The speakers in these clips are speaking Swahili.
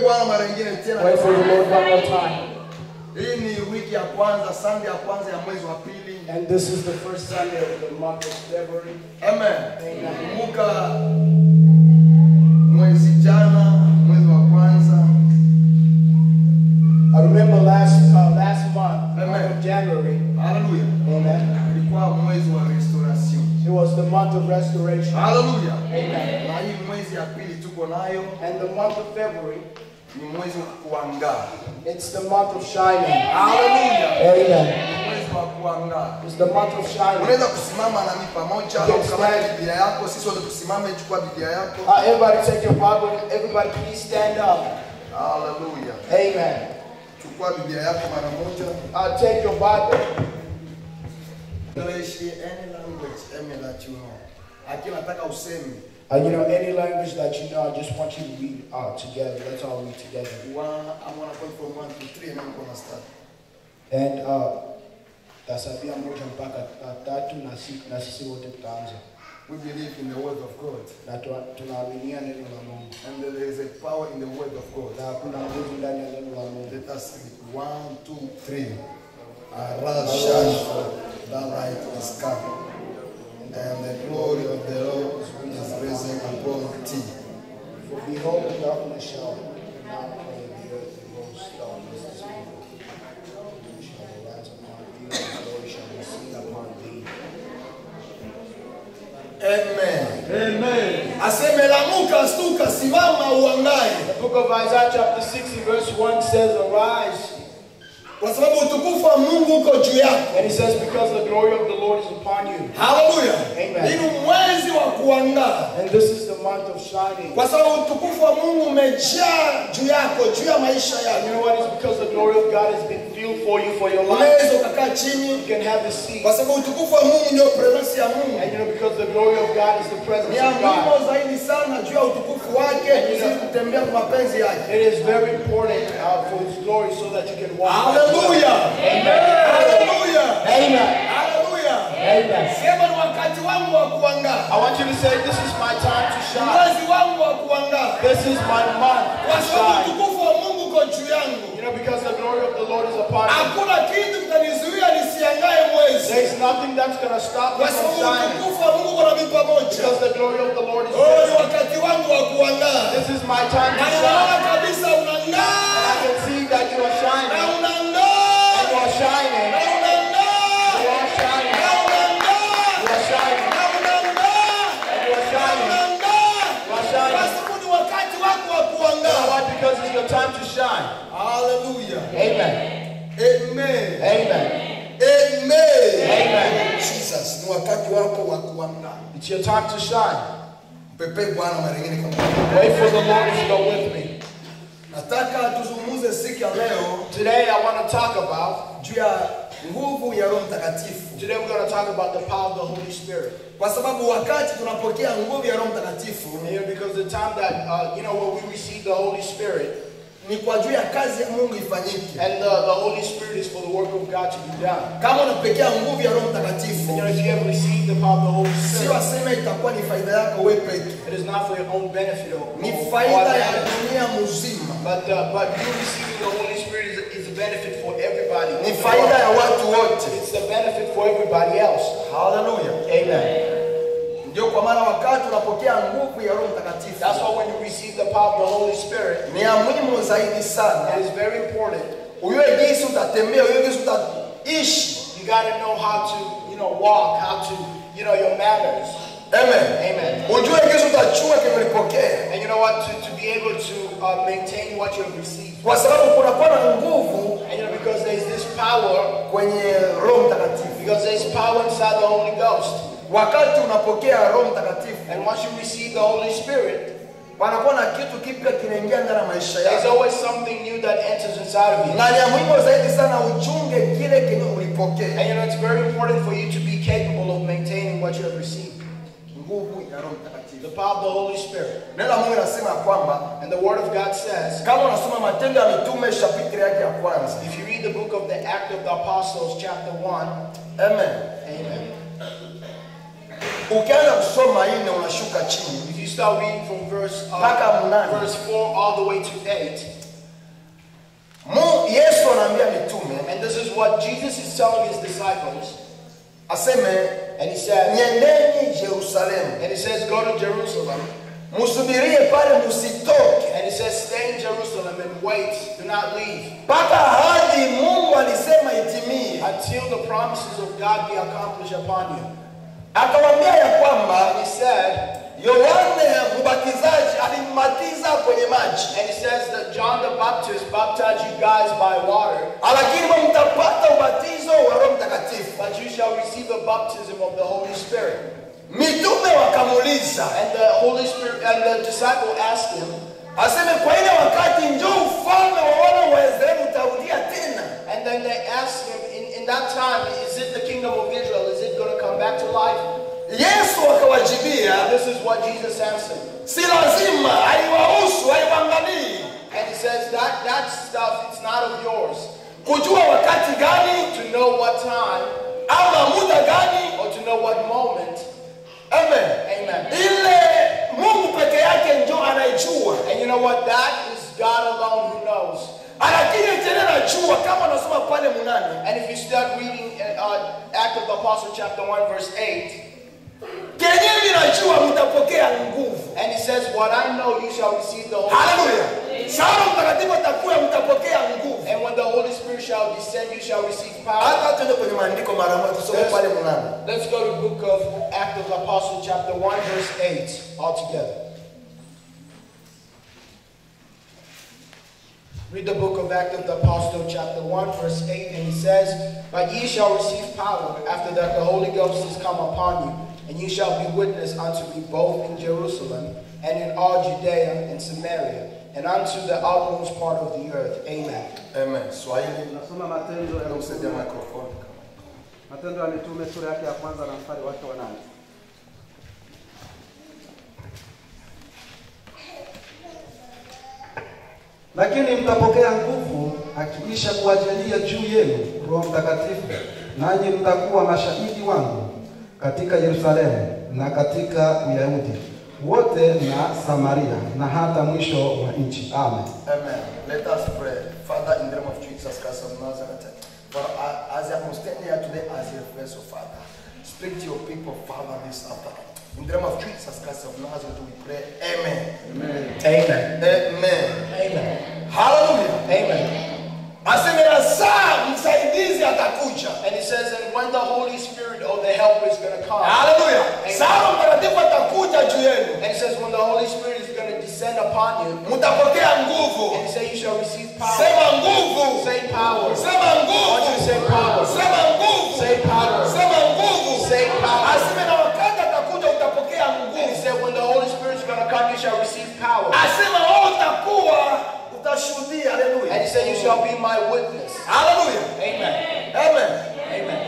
bwana mara nyingine tena Wait for the Lord one more time. hii ni wiki ya kwanza sunday ya kwanza ya mwezi wa pili And this is the first Sunday of the month of February. amen kumbuka mwezi jana mwezi wa kwanza I remember last uh, last month, the month Amen. of January. haleluya Amen. ilikuwa mwezi wa restoration It was the month of restoration. haleluya Amen. na hii mwezi ya pili tuko nayo And the month of February, ni mwezi wa kuangaa it's the month of shining. haleluya Amen. Ni mwezi wa kuangaa It's the month of shining. unaweza kusimama nami pamoja Yes, au kama ma'am. biblia yako sisi wote tusimame chukua biblia yako Uh, everybody take your Bible. Everybody please stand up. haleluya Amen. chukua biblia yako mara moja Uh, take your Bible. English, any language, any that you know. Lakini nataka useme Uh, you know, any language that you know, I just want you to read uh, together. Let's all read together. one, I'm gonna call from one to three and I'm gonna start. And uh, tasabia moja mpaka uh, tatu na si- na sisi wote tutaanza. We believe in the word of God. Na tuna- tunaaminia neno la Mungu. And there is a power in the word of God. Na kuna nguvu ndani ya neno la Mungu. Let us read. One, two, three. Arise, shine, for the light is come. And the glory of the Lord is risen upon thee. For behold, the darkness shall not cover the earth, and gross darkness is evil. Shall arise upon thee, and the glory shall be seen upon thee. Amen. Amen. Aseme lamuka, stuka, simama uangae. The book of Isaiah, chapter 60, verse 1 says, Arise. Kwa sababu utukufu wa Mungu uko juu yako. And he says, Because the glory of the Lord is upon you. Haleluya. Amen. Hii ni mwezi wa kuangaa. And this is the month of shining. Kwa sababu utukufu wa Mungu umejaa juu yako, juu ya maisha And yako. you know what? It's because the glory of God has been filled for you for your life. Unaweza ukakaa chini You can have a seat. kwa sababu utukufu wa Mungu ndio presence ya Mungu. And you know, because the glory of God is the presence Ni ya of muhimu God. zaidi sana juu ya utukufu wake ili kutembea kwa mapenzi yake. It is very important uh, for His glory so that you can walk. by Haleluya. Haleluya. Amen. Haleluya. Amen. Sema ni wakati wangu wa kuangaa. I want you to say, This is my time to shine. Mwezi wangu wa kuangaa. This is my month Kwa to sababu shine. utukufu wa Mungu uko juu yangu. You know, because the glory of the Lord is upon me. Hakuna kitu kitanizuia nisiangae mwezi. There is nothing that's going to stop me Kwa from sababu shining. utukufu wa Mungu uko nami pamoja. Because the glory of the Lord is Oh, ni present. wakati wangu wa kuangaa. This is my time to Na shine. ninaona kabisa And I unang'aa. can see that you are Na shining. And unang'aa. you are shining. Na unang'aa. You are shining. Na unang'aa. You are shining. Na unang'aa. And you are Na shining. unang'aa. You are Kwa shining. sababu ni wakati wako wa You know kuangaa. why? Because it's your time to shine. Hallelujah. Amen. Amen. Amen. Amen. Amen. Jesus, ni wakati wako wa kuangaa. It's your time to shine. Pepe Bwana mara nyingine kama. Wait for the Lord to go with me. Nataka tuzungumze siku ya leo Today I want to talk about, juu ya nguvu ya Roho Mtakatifu. today we're going to talk about the power of the Holy Spirit. Kwa sababu wakati tunapokea nguvu ya Roho Mtakatifu You know, because the time that, uh, you know, when we receive the Holy Spirit, ni kwa juu ya kazi ya Mungu ifanyike. and the, the Holy Spirit is for the work of God to be done. Kama unapokea nguvu ya Roho And you Mtakatifu, know, if you have received the power of the Holy sio Spirit, aseme itakuwa ni faida yako wewe peke, it is not for your own benefit or, ni or, or faida ya advantage. dunia mzima, But, uh, but you receiving the Holy Spirit is, is a benefit for everybody. ni faida ya watu wote. It's the benefit for everybody else. Haleluya! Amen. Ndio kwa maana wakati unapokea nguvu ya Roho Mtakatifu That's why when you receive the power of the Holy Spirit, ni ya muhimu zaidi sana, it is very important. ujue jinsi utatembea, ujue jinsi utaishi. You got to know how to, you know, walk, how to, you know, your manners. Amen. Amen. Ujue jinsi utachunga kile ulipokea, And you know what? To, to be able to uh, maintain what you have received. kwa sababu kunakuwa na nguvu And you know, because there's this power, kwenye Roho Mtakatifu. because there's power inside the Holy Ghost. Wakati unapokea Roho Mtakatifu, And once you receive the Holy Spirit, panakuwa na kitu kipya kinaingia ndani ya maisha there's yako, always something new that enters inside of you. na ni ya muhimu zaidi sana uchunge kile kenye ulipokea. And you know, it's very important for you to be capable of maintaining what you have received. Nguvu ya Roho Mtakatifu. The power of the Holy Spirit. Neno la Mungu linasema kwamba And the Word of God says, kama unasoma Matendo ya Mitume chapitri yake ya kwanza, if you read the book of the Act of the Apostles, chapter 1, amen, amen. ukianza kusoma hii na unashuka chini, If you start reading from verse Mpaka uh, mnane. verse four all the way to eight, Mu- yesu anaambia mitume and this is what Jesus is telling his disciples, aseme and he said, nyendeni jerusalemu and he says, go to Jerusalem, musubirie pale musitoke and he says, stay in Jerusalem and wait, do not leave mpaka hadi mungu alisema itimie until the promises of God be accomplished upon you. akawambia ya kwamba And he said, yohane mbatizaji alimbatiza kwenye maji and he says that John the Baptist baptized you guys by water, lakini mwe mtapata ubatizo wa roho mtakatifu but you shall receive the baptism of the Holy Spirit. mitume wakamuuliza And the Holy Spirit and the disciple asked him, aseme kwa ile wakati njo ufalme wa wana wa israeli utarudia tena and then they asked him, in, in that time, is it the kingdom of Israel? Is it going to come back to life? yesu akawajibia And this is what Jesus answered. si lazima haiwahusu haiwaangalii And he says that that stuff it's not of yours. kujua wakati gani To know what time ama muda gani or to know what moment. amen Amen. ile mungu peke yake njo anaijua And you know what? That is God alone who knows. lakini tena najua kama unasoma pale munane And if you start reading uh, Act of the Apostle chapter 1 verse 8, kenyewe ninajua mtapokea nguvu and it says, What I know you shall receive the Holy haleluya Spirit. sana mtakatifu atakuya mtapokea nguvu And when the Holy Spirit shall descend, you shall receive power. hata tuende kwenye maandiko mara moja tusome pale munane Let's go to book of Act of the Apostle chapter 1 verse 8 altogether. Read the book of Act of the Apostle chapter 1 verse 8 and it says, But ye shall receive power after that the Holy Ghost is come upon you, and ye shall be witness unto me both in Jerusalem and in all Judea and Samaria, and unto the uttermost part of the earth. Amen. amen swahili Tunasoma Matendo ya nakusaidia Mitume, microphone Matendo ya Mitume sura yake ya kwanza na mstari wake wa nane. Lakini mtapokea nguvu akiisha kuajalia juu yenu Roho Mtakatifu, nanyi mtakuwa mashahidi wangu katika Yerusalemu na katika Uyahudi wote na Samaria na hata mwisho wa nchi. Amen. Amen. Let us pray. Father, in the name of Jesus Christ of Nazareth, for uh, as I am standing here today as your vessel, Father, speak to your people, Father, this afternoon. In the name of Jesus Christ of Nazareth, we pray. Amen. Amen. Amen. Amen. Hallelujah. Amen. Aseme na saa msaidizi atakuja. And it says, and when the Holy Spirit or the Helper is going to come. Hallelujah. Amen. Saa Roho Mtakatifu atakuja juu yenu. And it says, when the Holy Spirit is going to descend upon you, Mtapokea nguvu. and it says, you shall receive power. Sema nguvu. Say power. Sema nguvu. Why don't you say power? Sema nguvu. Say power. Sema nguvu. Say power. Aseme na wakati atakuja utapokea And it nguvu. said, when the Holy Spirit is going to come, you shall receive power. Asema wewe utakuwa utashuhudia. And he Haleluya. said, you shall be my witness. Haleluya. Amen. Amen. Amen.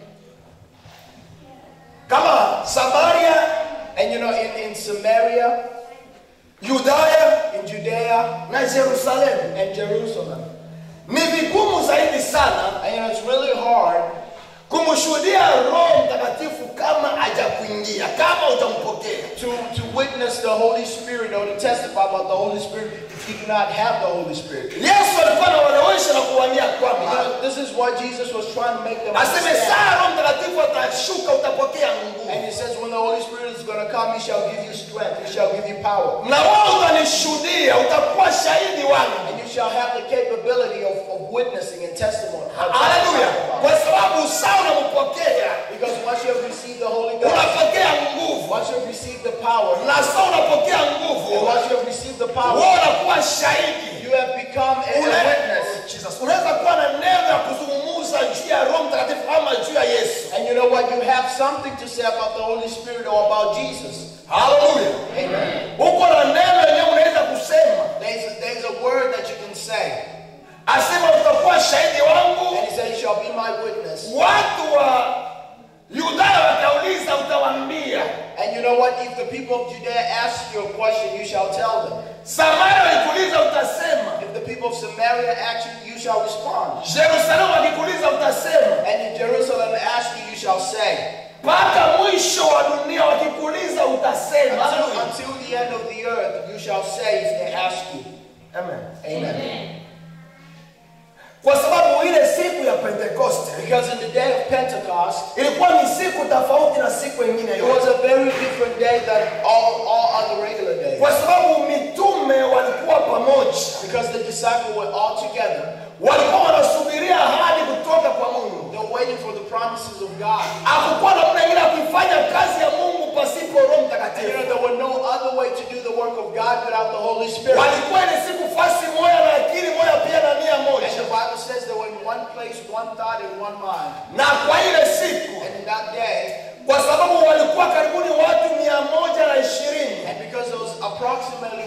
Kama Samaria, And you know, in, in Samaria, Yudaya in Judea, na Yerusalemu and Jerusalem. ni vigumu zaidi sana And you know, it's really hard kumshuhudia Roho Mtakatifu kama hajakuingia, kama utampokea. to, to witness the Holy Spirit or to testify about the Holy Spirit if you do not have the Holy Spirit. Yesu alikuwa anawaelewesha na kuwaambia kwamba Because this is what Jesus was trying to make them aseme understand. saa Roho Mtakatifu atashuka, utapokea nguvu, And he says, when the Holy Spirit is going to come, he shall give you strength, he shall give you power. na wewe utanishuhudia, utakuwa shahidi wangu. And you shall have the capability of, of witnessing and testimony. of Haleluya! testifying. Kwa sababu saa unampokea, Because once you have received the Holy Ghost, unapokea nguvu, once you have received the power, na saa unapokea and nguvu, once you have received the wewe power, unakuwa shahidi. you have become a, a Una- witness. Jesus. Unaweza kuwa na neno ya kuzungumza juu ya Roho Mtakatifu ama juu ya Yesu. And you know what? You have something to say about the Holy Spirit or about Jesus. Haleluya! Amen. Uko na neno yenyewe unaweza kusema, There's a, there's a word that you can say. asema utakuwa shahidi wangu. And he said, You shall be my witness. Watu wa Yudaya watauliza, utawaambia. And you know what? If the people of Judea ask you a question, you shall tell them. Samaria wakikuuliza, utasema. If the people of Samaria ask you, you shall respond. Yerusalemu wakikuuliza, utasema. And if Jerusalem ask you, you shall say. Mpaka mwisho wa dunia wakikuuliza, utasema. Until, Haleluya! until the end of the earth you shall say if they ask you. Amen. Amen. Kwa sababu ile siku ya Pentekoste Because in the day of Pentecost, ilikuwa ni siku tofauti na siku nyingine it was yote, a very different day than all, all other regular days. kwa sababu mitume walikuwa pamoja, Because the disciples were all together. walikuwa wanasubiria ahadi kutoka kwa Mungu. They were waiting for the promises of God. Hakukuwa namna ingine ya kuifanya kazi ya Mungu pasipo Roho And you Mtakatifu. know, there were no other way to do the work of God without the Holy Spirit. Walikuwa ni siku fasi moja na akili moja pia na nia And moja, the Bible says they were in one place, one thought, and one mind. na kwa ile siku, And in that day, kwa sababu walikuwa karibuni watu mia moja na ishirini and because there was approximately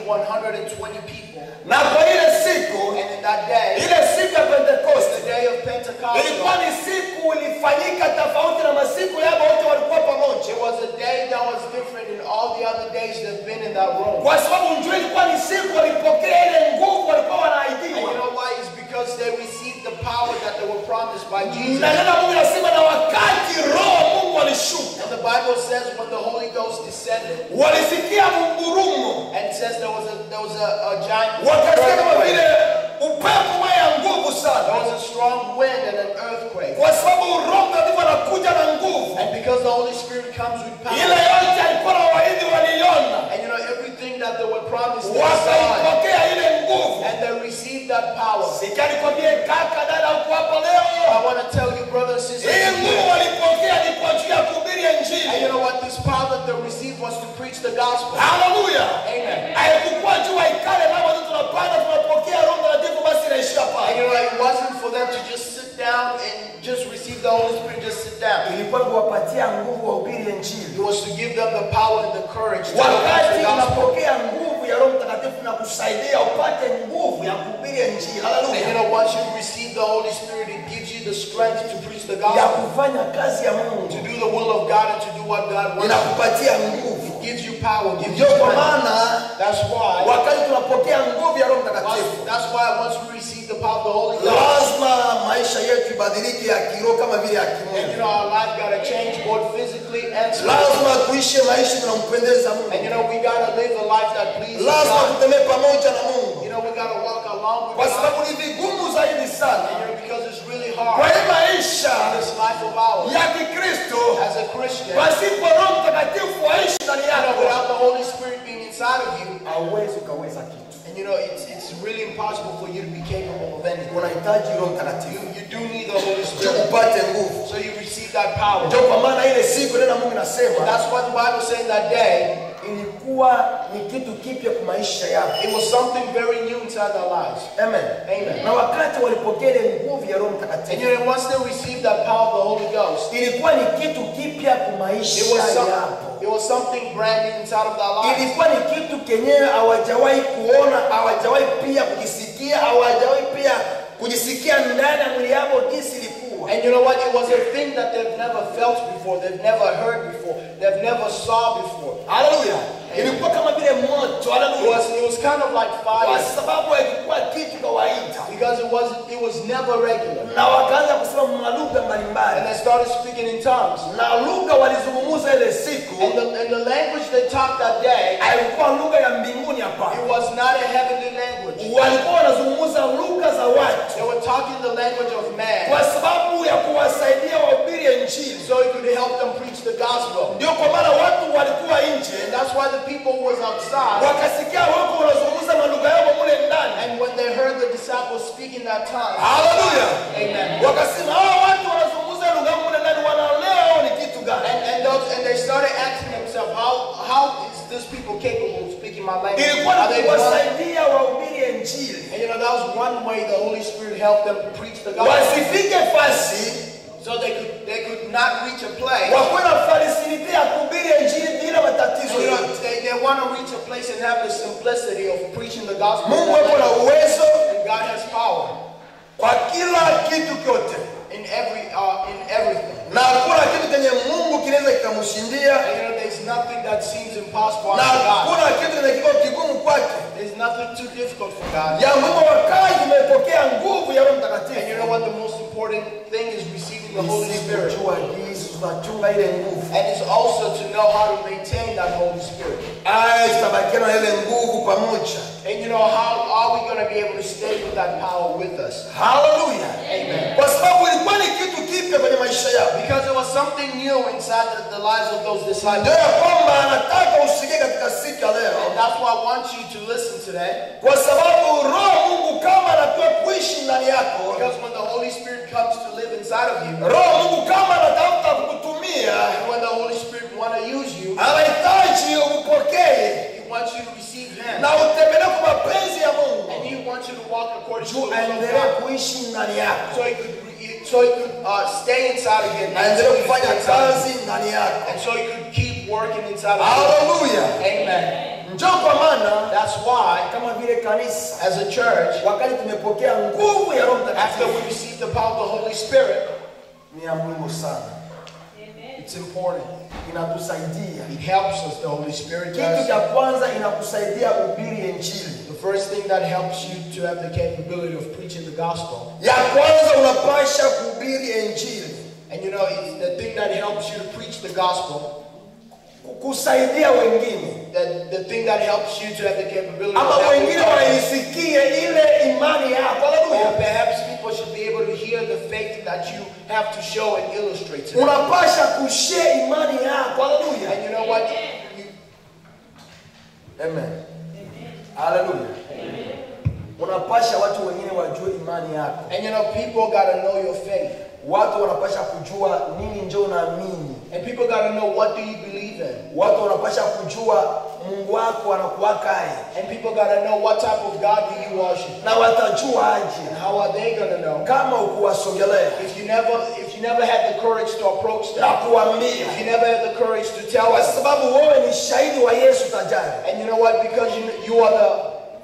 120 people, na kwa ile siku, and in that day, ile siku ya the Pentekoste day of Pentecost, ilikuwa ni siku ilifanyika tofauti na masiku yao wote walikuwa pamoja, it was a day that was different in all the other days they've been in that room. kwa sababu njoo ilikuwa ni siku walipokea ile nguvu walikuwa And you wanaahidiwa, know why? It's because they received the power that they were promised by Jesus. na neno la Mungu nasema, na wakati Roho wa Mungu alishuka, And the Bible says when the Holy Ghost descended, walisikia mgurumo, and it says there was a there was a, a giant wakasikia kama earthquake. vile upepo ya nguvu There sana, was a strong wind and an earthquake. kwa sababu Roho Mtakatifu anakuja na nguvu. And because the Holy Spirit comes with Ile power, yote alikuwa na waahidi waliona, and you know everything that they were promised, they saw it, wakaipokea ile nguvu. and they received that power. Sikia nikwambie kaka, dada, uko hapa leo, I want to tell you, brothers and sisters, hii nguvu today, walipokea ni kwa ajili ya kuhubiri and Injili. you know what? This power that they received was to preach the gospel. Haleluya! Amen. Haikukuwa juu waikale na watu tunapanda tunapokea Roho Mtakatifu basi inaishia And pale. you know, it wasn't for them to just sit down and just receive the Holy Spirit, just sit down. Ilikuwa kuwapatia nguvu wahubiri Injili. It was to give them the power and the courage to preach Wakati the gospel. unapokea nguvu ya Roho Mtakatifu na kusaidia upate nguvu ya kuhubiri Injili. And you Haleluya! know, once you receive the Holy Spirit, it gives you the strength to preach the Ya gospel, kufanya kazi ya to Mungu. do the will of God and to do what God wants. Inakupatia nguvu. It gives you power, gives you Ndio kwa strength. maana That's why. wakati tunapokea nguvu ya Roho Mtakatifu That's why once we receive the power of the Holy Ghost, lazima maisha yetu ibadilike ya kiroho kama vile ya and you kimwili. know our life gotta change both physically and spiritually. Lazima tuishi maisha tunampendeza And Mungu. you know we gotta live a life that pleases Lazima God. tutembee pamoja na Mungu, You know we gotta walk along with kwa God. sababu ni vigumu zaidi And sana you know because it's really kwa hard hii maisha in this life of ours ya Kikristo as a Christian. pasipo Roho Mtakatifu aishi ndani You know, yako, without the Holy Spirit being inside of you, hauwezi ukaweza kitu. and you know it's it's really impossible for you to be capable of anything. Unahitaji Roho You Mtakatifu you do need the Holy ndio Spirit, upate nguvu. so you receive that power. Ndio kwa maana ile siku neno la Mungu nasema That's what the Bible said that day. ilikuwa ni kitu kipya kwa maisha yao. It was something very new inside their lives. Amen. Amen. Na wakati walipokea ile nguvu ya Roho And Mtakatifu, you know, once they received that power of the Holy Ghost, ilikuwa ni kitu kipya kwa it maisha was some, yao. it was something brand new inside of their lives. Ilikuwa ni kitu kenyewe hawajawahi kuona, hawajawahi pia kukisikia, hawajawahi pia kujisikia ndani ya mwili yao jinsi ilikuwa. And you know what? It was a thing that they've never felt before, they've never heard before, they've never saw before. Haleluya! Ilikuwa kama vile moto. It Haleluya! was it was kind of like Kwa fire sababu haikuwa kitu kawaida, because it was it was never regular. na wakaanza kusema malugha And mbalimbali, they started speaking in tongues. na lugha walizungumza ile siku And the, and the language they talked that day, haikuwa lugha ya mbinguni, it hapana. was not a heavenly language. Walikuwa wanazungumza lugha za watu They were talking the language of man kwa sababu ya kuwasaidia wahubiri Injili. so it could help them preach the gospel. Ndio kwa maana watu walikuwa nje And that's why the people who was outside, wakasikia wako wanazungumza malugha yao mule ndani. and when they heard the disciples speaking that tongue, Haleluya! Amen. Wakasema hawa watu wanazungumza lugha yao mule ndani, wanaelewa wao ni kitu gani? And, and, those, and they started asking themselves, how, how is this people capable of speaking my language? Ilikuwa Are ni they blind? kuwasaidia wahubiri Injili And you know, that was one way the Holy Spirit helped them preach the gospel. wasifike fasi So they could, they could not reach a place. wakuwe na falisilite ya kuhubiri Injili bila matatizo You know, yote. they, they want to reach a place and have the simplicity of preaching the gospel. Mungu ako na uwezo And God has power kwa kila kitu kyote, in every uh, in everything. na hakuna kitu kenye Mungu kinaweza kikamshindia, And you know, there's nothing that seems impossible na unto God. hakuna kitu kenye kiko kigumu kwake. There's nothing too difficult for God. Ya Mungu wakati umepokea nguvu ya Roho And you Mtakatifu, know what? The most important thing is receiving the Holy Spirit. Usipojua agizo tunachunga ile nguvu And it's also to know how to maintain that Holy Spirit. aya tutabakiana na ile nguvu pamoja And you know, how are we going to be able to stay with that power with us? haleluya Amen. kwa sababu ilikuwa ni kitu kipya kwenye maisha yao Because it was something new inside the, the lives of those ndio disciples. ya kwamba anataka usikie katika siku ya leo And that's why I want you to listen today. kwa sababu roho mungu kama anatoa kuishi ndani yako Because when the Holy Spirit comes to live inside of you, roho mungu kama anatafuta kukutumia and when the Holy Spirit want to use you, anahitaji upokee He wants you to receive Him. na utembelee kwa mapenzi ya mungu And He wants you to walk according to the juu will of aendelee God. kuishi ndani yako So He could, re- so he could uh, stay inside of you. and aendelee so he could kufanya stay inside of kazi ndani yako you. And so He could keep working inside of haleluya you. Amen. njoo kwa maana That's why, kama vile kanisa as a church, wakati tumepokea nguvu ya roho after mtakatifu we receive the power of the Holy Spirit, ni ya muhimu sana it's important. inatusaidia It helps us, the Holy Spirit kitu does. cha kwanza inakusaidia ubiri injili The first thing that helps you to have the capability of preaching the gospel. ya kwanza unapasha kuhubiri injili And you know, it's the thing that helps you to preach the gospel, kusaidia wengine that the thing that helps you to have the capability of ama helping wengine others. waisikie ile imani yako Or haleluya perhaps people should be able to hear the faith that you have to show and illustrate to them. unapasha kushare imani yako haleluya And you know what? You, amen haleluya unapasha watu wengine wajue imani yako and you know, people got to know your faith. watu wanapasha kujua nini njo naamini And people got to know what do you believe in. watu wanapasha kujua mungu wako anakuwakaye And people got to know what type of God do you worship. na watajua aje And how are they going to know? kama ukuwasogelea If you never, if you never had the courage to approach na them, kuambia if you never had the courage to tell kwa us, sababu wewe ni shahidi wa yesu tajari and you know what? Because you, you are the,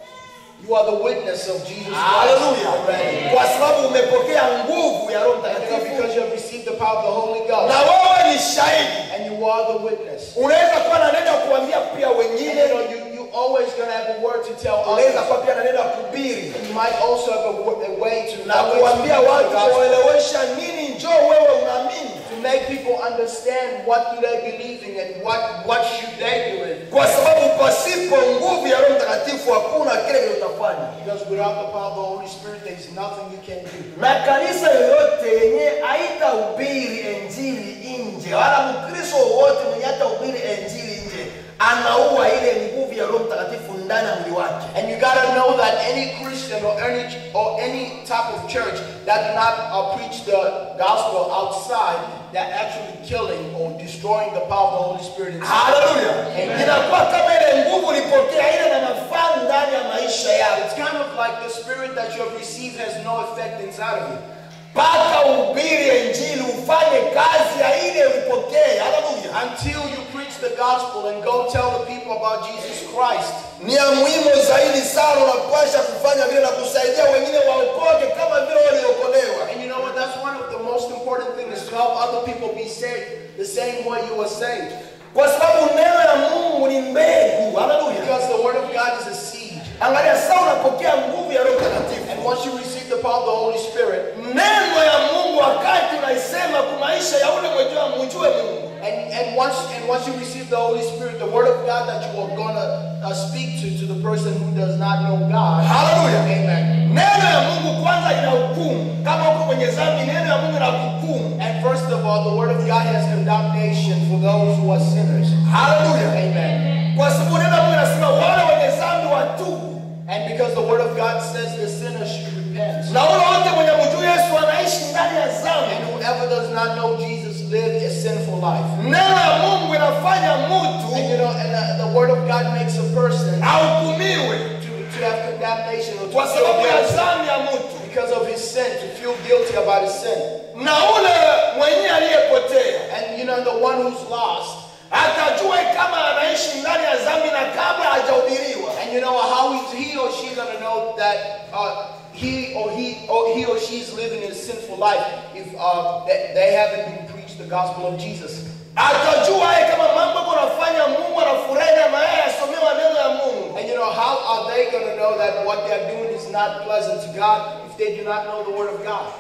you are the witness of Jesus Christ haleluya already. kwa sababu umepokea nguvu ya roho And you know, mtakatifu because you have received the power of the Holy Ghost, na wewe ni shahidi and you are the witness. unaweza kuwa na neno ya kuambia pia And wengine you know, you, you always gonna have a word to tell unaweza others. kuwa pia na neno ya kubiri And you might also have a, wo- a way to na always kuambia preach the watu gospel. kuwaelewesha nini njoo wewe unaamini to make people understand what do they believe in and what, what should they do in. kwa sababu pasipo nguvu ya roho mtakatifu hakuna kile kile utafanya Because without the power of the Holy Spirit, there is nothing you can do. na kanisa yoyote yenye haitahubiri injili nje wala mkristo wowote mwenye hatahubiri injili nje anaua ile nguvu ya roho mtakatifu ndani ya mwili wake And you gotta know that any Christian or any or any type of church that do not uh, preach the gospel outside, they're actually killing or destroying the power of the Holy Spirit inside. haleluya Amen. inakuwa kama ile nguvu ulipokea ile na mafaa ndani ya maisha yako It's kind of like the spirit that you have received has no effect inside of you. mpaka uhubiri injili ufanye kazi ya ile ulipokea haleluya Until you preach the gospel and go tell the people about Jesus Christ. ni ya muhimu zaidi sana unapasha kufanya vile na kusaidia wengine waokoke kama vile waliokolewa And you know what? That's one of the most important things to help other people be saved the same way you were saved. kwa sababu neno ya mungu ni mbegu haleluya Because the word of God is a seed. angalia sasa unapokea nguvu ya roho mtakatifu And once you receive the power of the Holy Spirit, neno ya mungu wakati unaisema kwa maisha ya ule mwenyewe mjue mungu and, and once and once you receive the Holy Spirit, the word of God that you are gonna uh, speak to to the person who does not know God. Hallelujah. Amen. neno ya mungu kwanza ina hukumu kama uko kwenye zambi neno ya mungu ina hukumu And first of all, the word of God has condemnation for those who are sinners. haleluya Amen. kwa sababu neno la mungu inasema wale wenye zambi watubu And because the word of God says the sinner should repent. na ule wote mwenye mjuu yesu anaishi ndani ya zambi And whoever does not know Jesus lived a sinful life. neno ya mungu inafanya And you mtu know, and the, the word of God makes a person ahukumiwe to, to have condemnation or to kwa feel sababu ya guilty zambi ya mtu because of his sin, to feel guilty about his sin. na ule mwenyewe aliyepotea And you know, the one who's lost, atajue kama anaishi ndani ya zambi na kabla hajahubiriwa and you know how is he or she gonna know that uh, he or he or he or she is living a sinful life if uh, they, they haven't been preached the gospel of Jesus? atajua yeye kama mambo yako anafanya mungu anafurahi na yeye asomewa neno ya mungu And you know how are they gonna know that what they're doing is not pleasant to God if they do not know the word of God?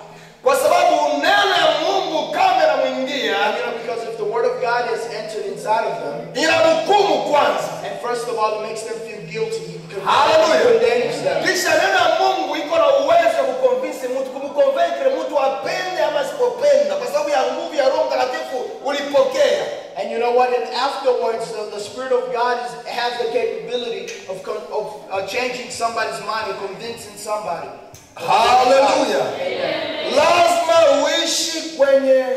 kwa sababu neno ya mungu kama inamwingia And you know, because if the word of God has entered inside of them, inahukumu kwanza and first of all, it makes them feel guilty, Hallelujah. condemns them. kisha neno ya mungu iko na uwezo wa kukonvinsi mtu kumkonvenkile mtu apende ama asipopenda kwa sababu ya nguvu ya roho mtakatifu ulipokea And you know what? And afterwards, the, the Spirit of God is, has the capability of, con- of uh, changing somebody's mind and convincing somebody. haleluya lazima uishi kwenye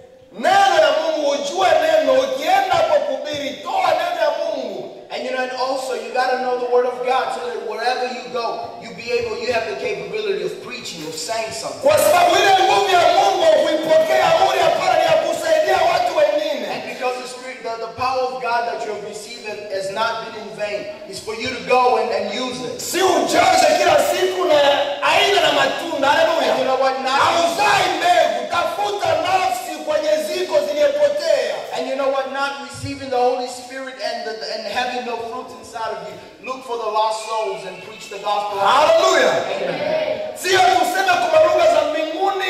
neno ya mungu ujue neno ukienda kwa kubiri toa neno ya mungu And you know, and also you got to know the Word of God so that wherever you go, you be able, you have the capability of preaching, of saying something. kwa sababu ile nguvu ya mungu kuipokea uli hapana ni ya kusaidia watu wengine And because the Spirit, the, the power of God that you have received has not been in vain, is for you to go and, and use it. si ujaze kila siku na aina na matunda haleluya And you know what? Not, hauzai mbegu tafuta nafsi kwenye ziko ziliyepotea and you know what? Not receiving the Holy Spirit and, the, and having no fruit inside of you. Look for the lost souls and preach the gospel. haleluya Amen. sio tuseme kwa lugha za mbinguni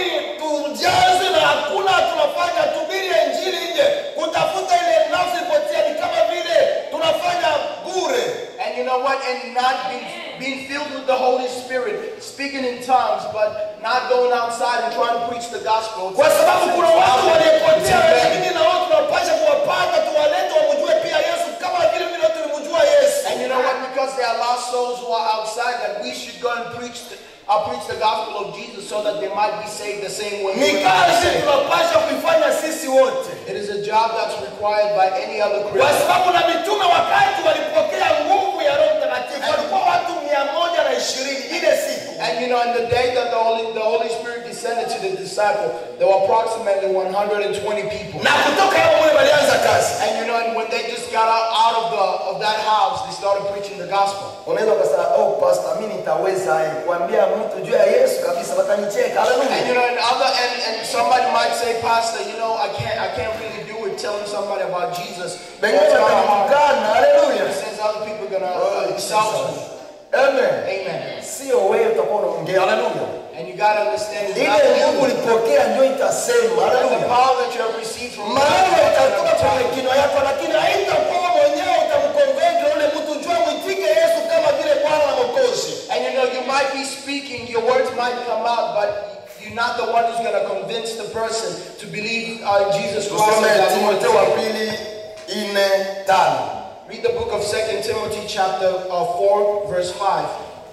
tujaze na hakuna tunafanya tubiri ya injili nje kutafuta ile nafsi potea ni kama vile tunafanya bure And you know what? And not being, being filled with the Holy Spirit, speaking in tongues, but not going outside and trying to preach the gospel. kwa sababu kuna watu waliopotea lakini na wao tunapasha kuwapata tuwalete wamjue pia yesu kama vile vile tulimjua yesu And you know what? Because there are lost souls who are outside, that we should go and preach the, uh, preach the gospel of Jesus so that they might be saved the same way. ni we are kazi saved. tunapasha kuifanya sisi wote It is a job that's required by any other kwa Christian. sababu na mitume wakati walipokea nguvu ya roho mtakatifu walikuwa watu mia moja na ishirini ile siku And you know, on the day that the Holy, the Holy Spirit descended to the disciple, there were approximately 120 people. na kutoka hapo mule walianza kazi And you know, and when they just got out, out of the of that house, they started preaching the gospel. unaweza ukasema oh pastor mimi nitaweza eh, kuambia mtu juu ya yesu kabisa watanicheka And you haleluya know, and other and, and somebody might say, Pastor, you know, I can't I can't really do it telling somebody about Jesus. wengine That's kind of hard. watanitukana haleluya Since other people are gonna Oh, uh, insult you. amen Amen. sio wewe utakuwa unaongea haleluya And you gotta understand it's ile not nguvu you. ulipokea ndio itasema But the haleluya power that you have received from maneno God. itatoka kwenye kinywa yako lakini haitakuwa mwenyewe utamkonvenke ule mtu jua mwitike yesu kama vile bwana na mokozi And you know, you might be speaking, your words might come out, but you're not the one who's gonna convince the person to believe uh, in Jesus Christ. tusome as their Lord and timotheo wa Savior. pili ine tano Read the book of 2 Timothy chapter uh, 4, verse 5.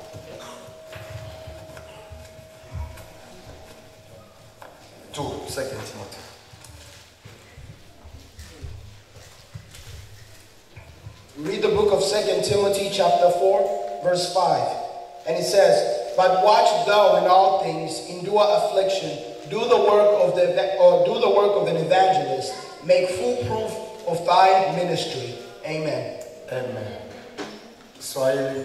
two second timothy Read the book of 2 Timothy chapter 4, verse 5. And it says, But watch thou in all things, endure affliction, do the work of the eva- or do the work of an evangelist, make full proof of thy ministry. Amen. amen kiswahili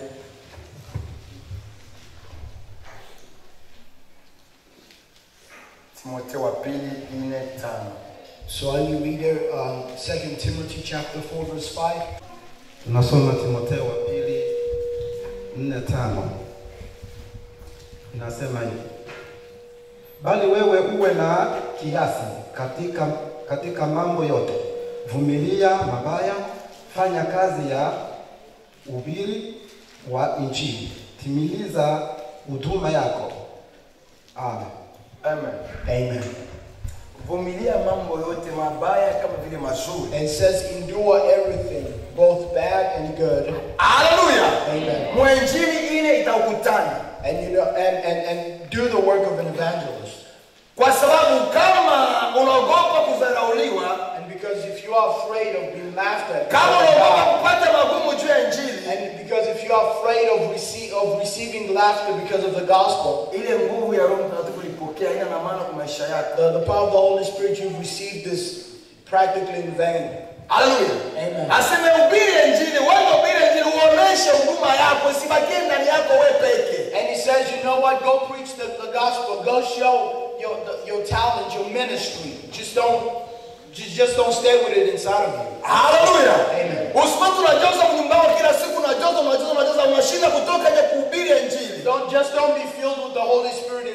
timotheo wa pili ine tano So are you read there, um, 2 Timothy chapter 4, verse 5? Nasoma Timotheo wa pili nne tano inasema hivi, bali wewe uwe na kiasi katika, katika mambo yote, vumilia mabaya, fanya kazi ya ubiri wa Injili, timiliza huduma yako. Amen. amen Amen. vumilia mambo yote mabaya kama vile mazuri And it says, endure everything, both bad and good. haleluya Amen. mwenjili ile itakutana And you know, and, and, and do the work of an evangelist. kwa sababu kama unaogopa kudharauliwa And because if you are afraid of being laughed at, kama because of unaogopa God, kupata magumu juu ya injili and because if you are afraid of, rece- of receiving laughter because of the gospel, ile nguvu ya roho mtakatifu ulipokea ina na maana kwa maisha yako the, the power of the Holy Spirit, you've received this practically in vain. haleluya Amen. aseme ubiri injili wewe ubiri injili uoneshe huduma yako isibakie ndani yako wewe peke And he says, you know what? Go preach the, the gospel. Go show your the, your talent, your ministry. Just don't just, just don't stay with it inside of you. haleluya Amen. usipatu unajaza mnyumbao kila siku unajaza unajaza unajaza unashinda kutoka nje kuhubiri injili Don't just don't be filled with the Holy Spirit inside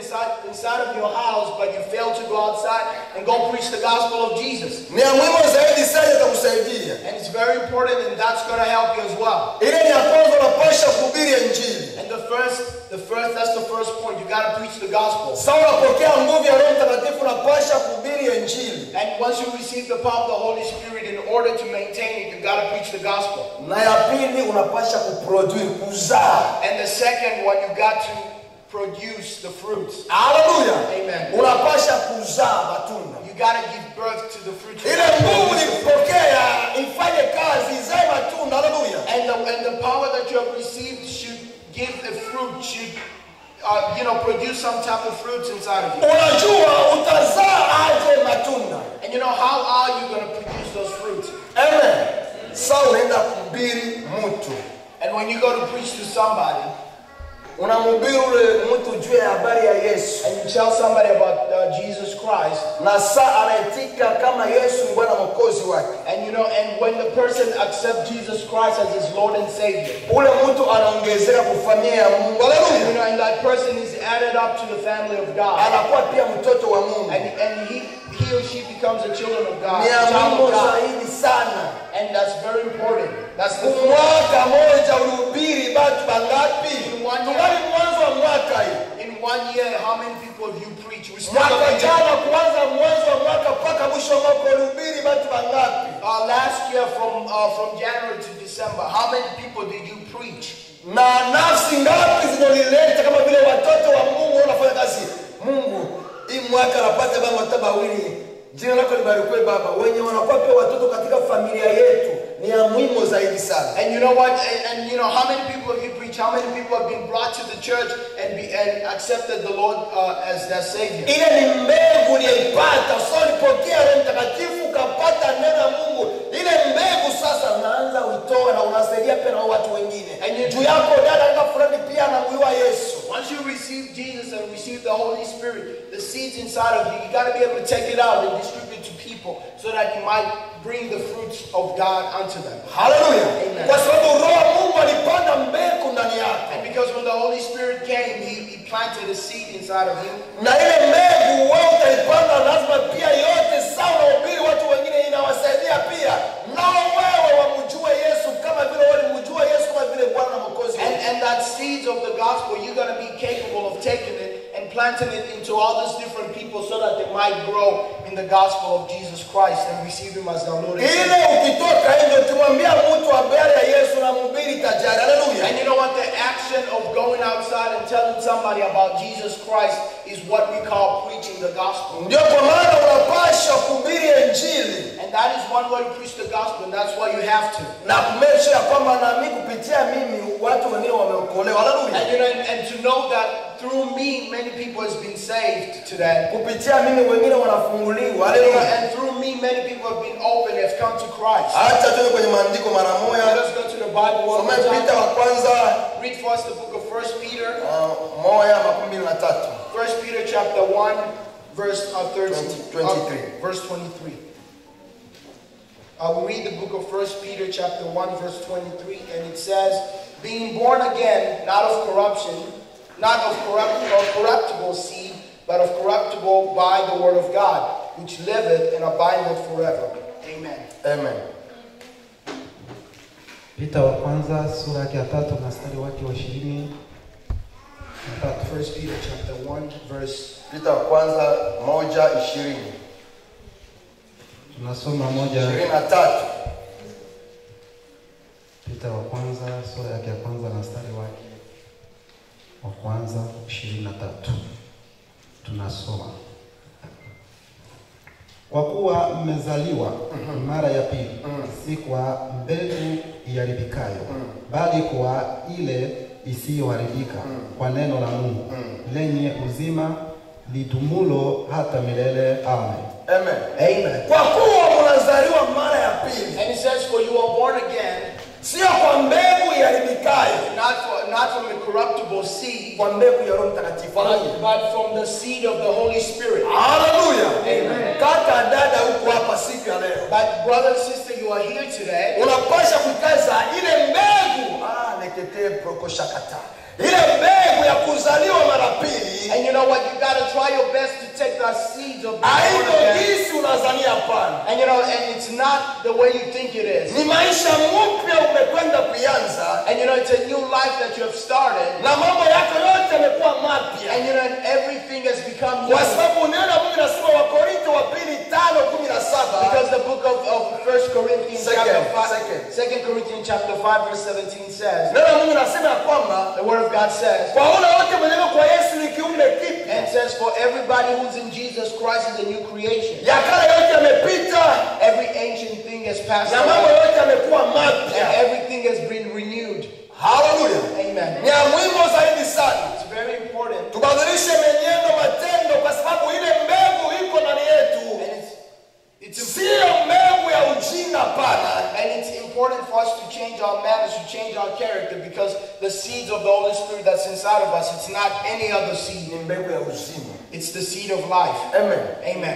inside, inside of your house, but you fail to go outside and go preach the gospel of Jesus. ni ya muhimu zaidi sana itakusaidia And it's very important, and that's going to help you as well. ile ni ya kwanza unapasha kuhubiri injili And the first, the first, that's the first point. You got to preach the gospel. Sasa unapokea nguvu ya Roho Mtakatifu, unapasha kuhubiri injili, And once you receive the power of the Holy Spirit, in order to maintain it, you got to preach the gospel. na ya pili unapasha kuproduce, kuzaa. And the second one, you got to produce the fruits. Haleluya, Amen. unapasha kuzaa matunda. You got to give birth to the fruits. Ile nguvu ulipokea ifanye kazi, izae matunda. Haleluya, And the, and the power that you have received should give a fruit, should, uh, you know, produce some type of fruits inside of you. unajua utazaa aje matunda. And you know, how are you going to produce those fruits? Amen. Sasa unaenda kuhubiri mtu, And when you go to preach to somebody, unamhubiri ule mtu juu ya habari ya Yesu, and you tell somebody about uh, Jesus Christ, na saa anaitika kama Yesu ni Bwana mwokozi wake. and you know, and when the person accepts Jesus Christ as his Lord and Savior, ule mtu anaongezeka kufamia ya Mungu. you Haleluya. know, and that person is added up to the family of God, Anakuwa pia mtoto wa Mungu. and, and he, he or she becomes a children of God, Ni ya child muhimu of God, zaidi sana. and that's very important. That's the Mwaka moja ulihubiri batu bangapi? Mwaka. Tungali mwanzo wa mwaka hii. In one year, how many people have you preached? We still Mwaka have jana kuanza mwanzo wa mwaka mpaka mwisho wa mwaka ulihubiri batu bangapi? Uh, last year, from uh, from January to December, how many people did you preach? Na nafsi ngapi zinolileta kama vile watoto wa Mungu wanafanya kazi? Mungu, hii mwaka napata baba watoto wawili. Jina lako libarikiwe Baba. Wenye wanakuwa pia watoto katika familia yetu ni ya muhimu zaidi sana. And you know what? And, and you know how many people have you preached? How many people have been brought to the church and be and accepted the Lord uh, as their Savior? ile ni mbegu uliyoipata so ulipokea roho mtakatifu ukapata neno la mungu ile mbegu sasa unaanza uitoa na unasaidia pia na watu wengine And you- juu yako dada kaka fulani pia anamuliwa yesu Once you receive Jesus and receive the Holy Spirit, the seeds inside of you, you got to be able to take it out and distribute it to people so that you might bring the fruits of God unto them. haleluya Amen. kwa sababu roho wa mungu alipanda mbegu ndani yako And because when the Holy Spirit came, He, he planted a seed inside of you. na ile mbegu wewe utaipanda lazima pia yote sawa unahubiri watu wengine inawasaidia pia nao wewe wamjue yesu kama vile walimjua yesu kama vile bwana na mwokozi And, and that seeds of the gospel, you're going to be capable of taking it and planting it into all these different people so that they might grow in the gospel of Jesus Christ and receive Him as their Lord and ile Savior. ukitoka nje ukimwambia mtu habari ya yesu na mhubiri tajari haleluya And you know what? The action of going outside and telling somebody about Jesus Christ is what we call preaching the gospel. ndio kwa maana unapasha kuhubiri injili And that is one way to preach the gospel, and that's why you have to. na kumesha ya kwamba nami kupitia mimi watu wengine wameokolewa haleluya And you know, and, and to know that through me, many people has been saved today. kupitia mimi wengine wanafunguliwa You know, haleluya and through me, many people have been opened, have come to Christ. hata tuende kwenye maandiko mara Let moja us go to the Bible one some more pita time. wa kwanza Read for us the book of First Peter. uh, moja makumi mbili na tatu First Peter chapter 1, verse uh, 13, 20, 23. uh, verse 23. I will read the book of First Peter chapter 1, verse 23, and it says, Being born again, not of corruption, not of corrupt, of corruptible seed, but of corruptible by the word of God, which liveth and abideth forever. Amen. amen Pita wa kwanza sura yake ya tatu na mstari wake wa ishirini na tatu. First Peter chapter 1, verse pita wa kwanza moja ishirini Tunasoma moja ishirini na tatu Pita wa kwanza sura yake ya kwanza na mstari wake wa kwanza ishirini na tatu tunasoma kwa kuwa mmezaliwa mara ya pili, si kwa mbegu iharibikayo, bali kwa ile isiyoharibika, kwa neno la Mungu lenye uzima lidumulo hata milele. Amen. amen Amen. kwa kuwa mnazaliwa mara ya pili And it says, For you are born again, sio kwa mbegu iharibikayo not, for, not from a corruptible seed, kwa mbegu ya roho mtakatifu but, haleluya but from the seed of the Holy Spirit. haleluya Amen. kaka dada huko hapa siku ya leo But brother and sister, you are here today. unapasha kukaza ile mbegu ah, nekete prokoshakata ile mbegu ya kuzaliwa mara pili And you know what? You gotta try your best to take the seeds of the haiko born again. jinsi unazania hapana And you know, and it's not the way you think it is. ni maisha mpya umekwenda kuianza And you know, it's a new life that you have started. na mambo yako yote yamekuwa mapya And you know, and everything has become new. kwa sababu unaona mungu nasema wakorinto wa pili tano kumi na saba Because the book of, of 1 Corinthians Second, chapter 5, second. 2 Corinthians chapter 5 verse 17 says, neno la mungu nasema ya kwamba the word of God says, kwa ule wote mwenyewe kwa yesu ni kiumbe kipya and it says, for everybody who's in Jesus Christ is a new creation. ya kale yote yamepita Every ancient thing has passed na mambo away, yote yamekuwa and mapya everything has been renewed. haleluya Amen. ni ya muhimu zaidi sana It's very important. tubadilishe menendo matendo kwa sababu ile mbegu iko ndani yetu And it's, it's siyo mbegu ya ujinga pana And it's important for us to change our manners, to change our character, because the seeds of the Holy Spirit that's inside of us, it's not any other seed. ni mbegu ya uzima It's the seed of life. amen Amen.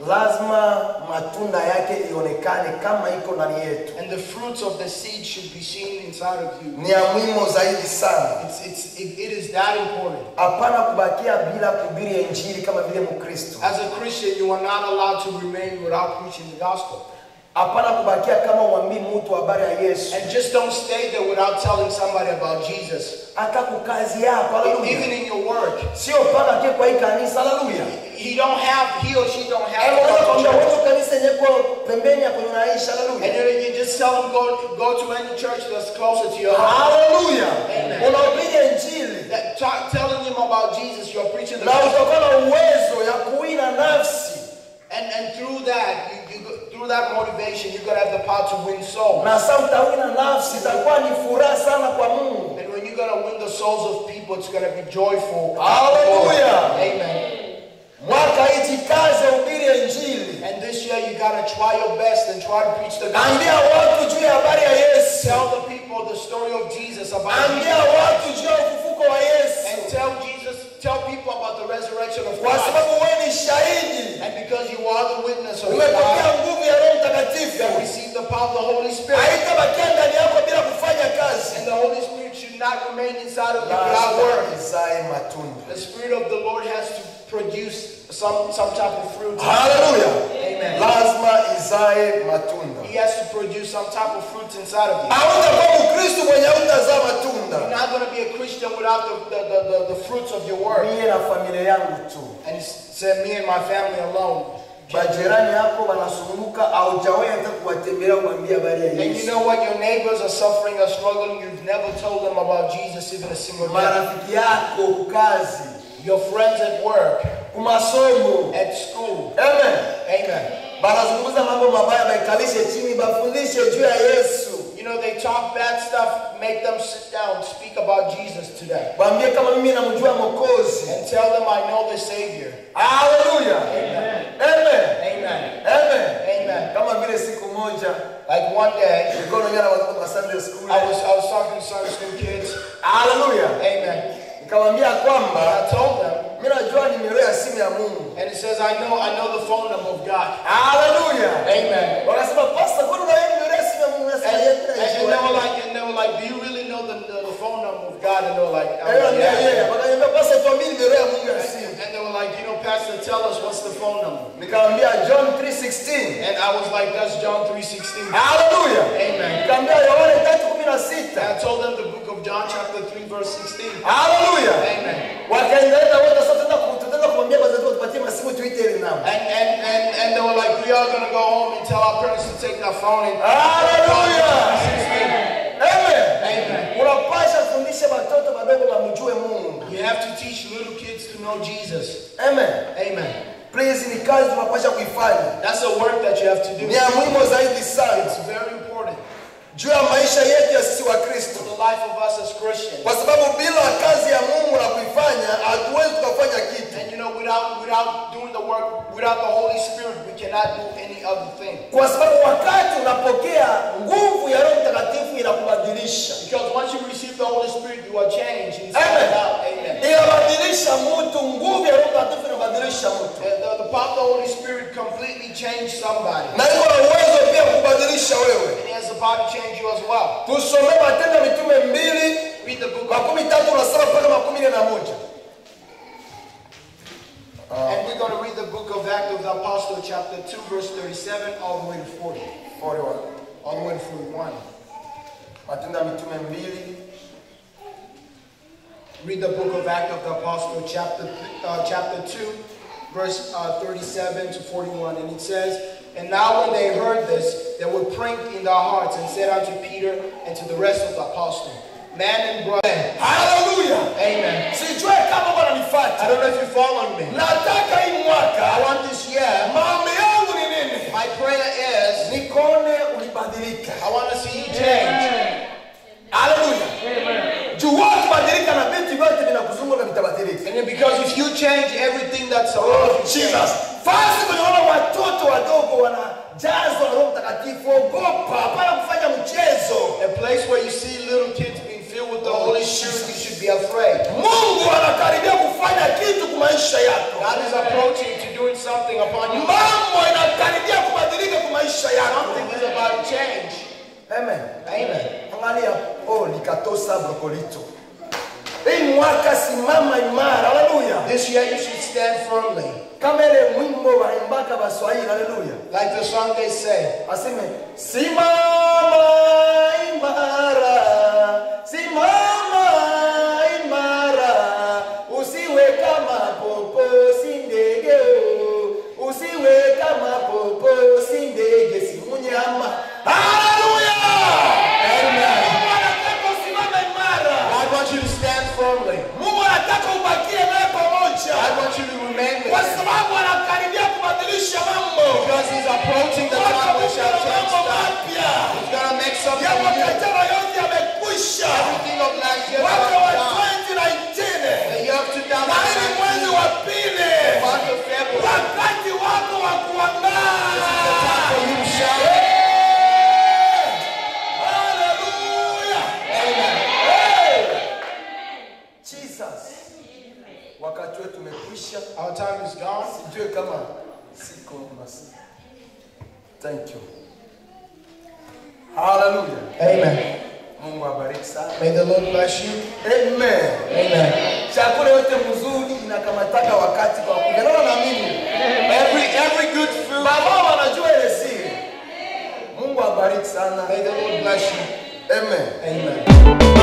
lazima matunda yake ionekane kama iko ndani yetu And the fruits of the seed should be seen inside of you. ni ya muhimu zaidi sana It's, it's, it, it is that important. hapana kubakia bila kuhubiri injili kama vile mkristo As a Christian, you are not allowed to remain without preaching the gospel. hapana kubakia kama uambii mtu habari ya yesu And just don't stay there without telling somebody about Jesus. hata kukazi yako Even haleluya in your work, sio mpaka kie kwa hii kanisa haleluya he don't have, he or she don't have Eh, to unaweza go to kuambia church. wewe kanisa yenye kwa pembeni ya kwenye unaishi And haleluya you, you just tell them go go to any church that's closer to your house. haleluya Amen. unahubiri injili That, talk, telling them about Jesus, you're preaching the na gospel. utakuwa na uwezo ya kuwina nafsi And, and through that, you, you, go- through that motivation, you're going to have the power to win souls. na sasa utawina nafsi itakuwa ni furaha sana kwa mungu And when you're going to win the souls of people, it's going to be joyful. Hallelujah. Amen. mwaka hii jikaze ubiri injili And this year, you got to try your best and try to preach the gospel. ambia watu juu ya habari ya yesu Tell the people the story of Jesus about ambia Jesus. watu juu ya ufufuko wa yesu And tell Jesus, tell people about the resurrection of kwa Christ. sababu wewe ni shahidi And because you are the witness of umepokea God, nguvu ya roho you mtakatifu have received the power of the Holy Spirit. haitabakia ndani yako bila kufanya kazi And the Holy Spirit should not remain inside of you without lazima work. izae matunda The Spirit of the Lord has to produce some, some type of fruit. haleluya Amen. lazima izae matunda He has to produce some type of fruit inside of you. hautakuwa mkristu mwenye hautazaa matunda You're not going to be a Christian without the, the, the, the, the fruits of your work. mie na familia yangu tu And he said, me and my family alone. majirani yako wanasumbuka haujawahi hata kuwatembelea kuambia habari ya And you yesu know what? Your neighbors are suffering or struggling. You've never told them about Jesus even a single day. marafiki yako kukazi Your friends at work, kumasomo at school. amen Amen. banazungumza mambo mabaya baikalishe chini bafundishe juu ya yesu You know, they talk bad stuff, make them sit down, speak about Jesus today. waambie kama mimi namjua mokozi And tell them, I know the Savior. haleluya Amen. amen Amen. amen Amen. kama vile siku moja Like one day, nilikuwa naongea na watoto wa Sunday school I was I was talking to Sunday school kids. haleluya Amen. nikamwambia And kwamba I told them, mimi najua nimero ya simu ya Mungu and it says, I know I know the phone number of God. haleluya Amen. wakasema pastor kwani una nimero ya simu ya Mungu And, Nasema, and, "Yes, and najua." they were like, and they were like, do you really know the, the, the phone number of God? And they were like, I Eh, was like, yeah, yeah. yeah. wakaniambia pastor tuambie nimero ya Mungu ya simu And they were like, you know, Pastor, tell us what's the phone number. nikamwambia John 3:16 And I was like, that's John 3.16. haleluya Amen. nikamwambia Yohana And 3:16 I told them the book of John chapter 3 verse 16. haleluya Amen. wakaendelea wote sasa tutaenda ku- tutaenda kumwambia wazazi wetu tupatie masimu tuite ile namba And, and, and, and they were like, we are going to go home and tell our parents to take their phone and haleluya amen Amen. unapasha fundisha watoto wadogo wamjue Mungu You have to teach little kids to know Jesus. amen Amen. please ni kazi tunapasha kuifanya That's a work that you have to do. ni ya muhimu zaidi sana It's very important juu ya maisha yetu ya sisi wa for Kristo the life of us as Christians. kwa sababu bila kazi ya Mungu na kuifanya hatuwezi tukafanya kitu And you know, without without doing the work, without the Holy Spirit, we cannot do any other thing. kwa sababu wakati unapokea nguvu ya Roho Mtakatifu inakubadilisha Because once you receive the Holy Spirit, you are changed inside Amen. out. Amen. inabadilisha mtu nguvu ya Roho Mtakatifu inabadilisha mtu The, the, the power of the Holy Spirit completely changed somebody. na iko na uwezo pia kubadilisha wewe And he has the power to change you as well. tusome Matendo ya Mitume mbili Read the book of makumi tatu na saba mpaka makumi nne na moja Matendo ya Mitume mbili Read the book of Act of the Apostle, chapter, uh, chapter 2, verse uh, 37 to 41. And it says, And now when they heard this, they were pricked in their hearts and said unto Peter and to the rest of the apostles, Man and brother. haleluya Amen. sijue kama I wananifuata don't know if you follow me. nataka hii I mwaka want this year, maombi yangu ni nini my prayer is, nikone ulibadilika I want to see you change. haleluya juu wewe ukibadilika na vitu vyote vinakuzunguka vitabadilika And then because if you change everything that's Oh, around you, Jesus. Fasi tunaona watoto wadogo wanajazwa na Roho Mtakatifu, ogopa, hapana kufanya mchezo. a place where you see little kids being filled with the Holy Spirit, you should be afraid. Mungu anakaribia kufanya kitu kwa maisha yako. God is approaching to doing something upon you. Mambo inakaribia kubadilika kwa maisha yako. Something is about to change. Amen. Amen. Angalia, oh, likatosa brokolito. Hii mwaka simama imara, haleluya. This year you should stand firmly. Kama ile mwimbo waimbaka Baswahili, haleluya. Like the song they say. aseme simama imara simama imara usiwe kama popo si ndege o. usiwe kama popo si ndege si munyama haleluya Amen. Mungu anataka usimame imara God wants you to stand firmly. Mungu anataka ubakie naye pamoja God wants you to remain with kwa Him. sababu anakaribia kubadilisha mambo Because He's approaching the Mwaka time which mpya shall na change mambo stuff. mapya He's going to make ya something new. mwakajana yote yamekwisha Everything of last year mwaka wa is gone. 2019 The year of na hili mwezi 2019, wa pili month of February, wakati wako wa kuangaa for you to shine. Hallelujah. Amen. Hey. Jesus. wakati wetu umekwisha Our time is gone. sijue kama siko basi thank you haleluya Amen. mungu abariki sana May the Lord bless you. amen Amen. chakula yote mzuri inakamataka wakati kwa kujanana na mimi Every every good food. baba wanajua ile siri mungu abariki sana May the Lord bless you. amen Amen.